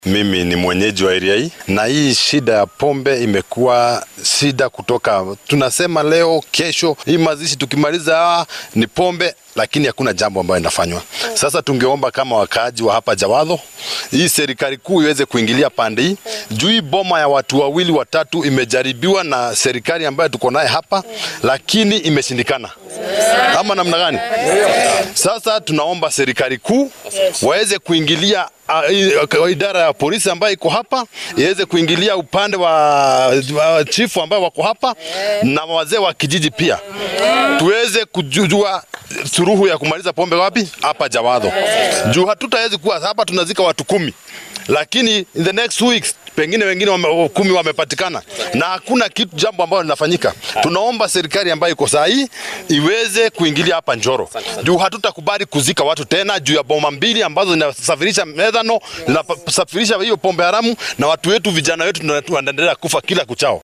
Mimi ni mwenyeji wa area hii na hii shida ya pombe imekuwa shida kutoka, tunasema leo kesho, hii mazishi tukimaliza ni pombe, lakini hakuna jambo ambayo inafanywa. Sasa tungeomba kama wakaaji wa hapa Jawadho, hii serikali kuu iweze kuingilia pande hii juu hii boma ya watu wawili watatu imejaribiwa na serikali ambayo tuko naye hapa, lakini imeshindikana. Ama namna gani? Sasa tunaomba serikali kuu waweze kuingilia uh, idara ya polisi ambayo iko hapa iweze kuingilia upande wa, wa chifu ambao wako hapa na wazee wa kijiji pia, tuweze kujua suruhu ya kumaliza pombe wapi hapa Jawadho, juu hatutawezi kuwa hapa tunazika watu kumi, lakini in the next weeks pengine wengine wame, kumi wamepatikana na hakuna kitu jambo ambalo linafanyika. Tunaomba serikali ambayo iko saa hii iweze kuingilia hapa Njoro, juu hatutakubali kuzika watu tena juu ya boma mbili ambazo zinasafirisha methano, zinasafirisha hiyo pombe haramu, na watu wetu vijana wetu wanaendelea kufa kila kuchao.